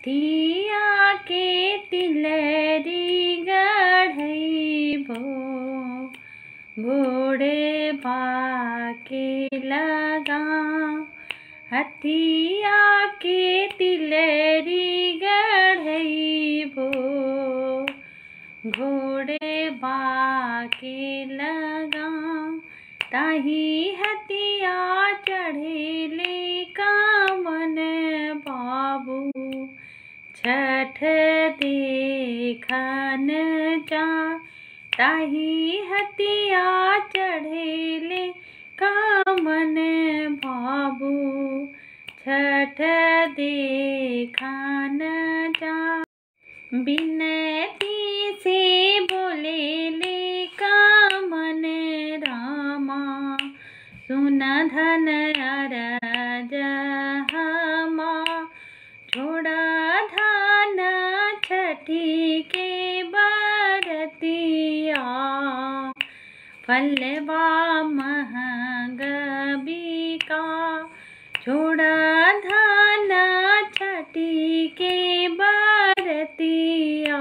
हथिया के तिलरी गढ़इबो घोड़े बाके लगा हथिया के तिलरी गढ़इबो घोड़े बाके लगा ताही हथिया चढ़ेले कामन बाबू छठ देखन जा ताही हथिया चढ़ेले कामन बाबू छठ देखन जा बिनती से बोले ले कामन रामा सुन धन अरज हमा छोड़ा धान छठी के बरतिया फलवा महंग बिका छोड़ा धान छठी के बरतिया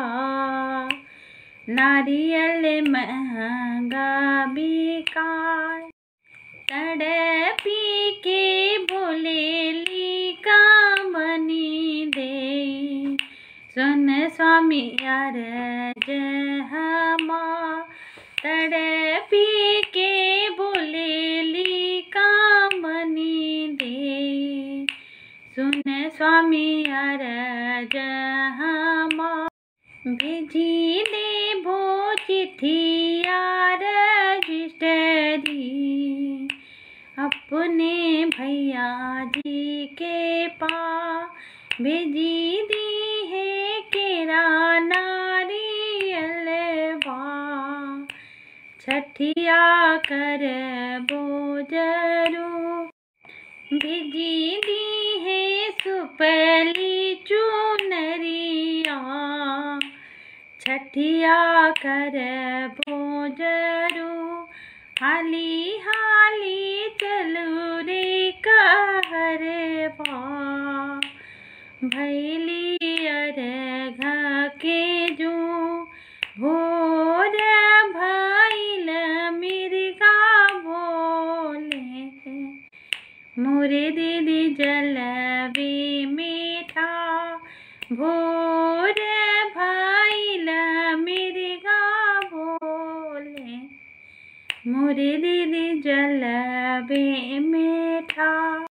नारियल महंगा बिकाय तड़पी के बोलेली कामनी दे सुन स्वामी अरज हमा तड़पी के बोलेली कामनी दे सुन स्वामी अरज हमा भेजी देबो चिट्ठिया रजिस्टरी अपने भैया जी के पास भेजी दी है केरा नारियलवा छठिया कर बोजरू भेजी दी है सुपली चुनरिया छठिया कर बोजरू हाली हाली चलू रे कहर पा भैली अरघ के जो भोर भैल मिर्गा बोले मोरे दीदी जलवे मीठा भोर भैल मिर्गा बोले मोरे दीदी जलवे मीठा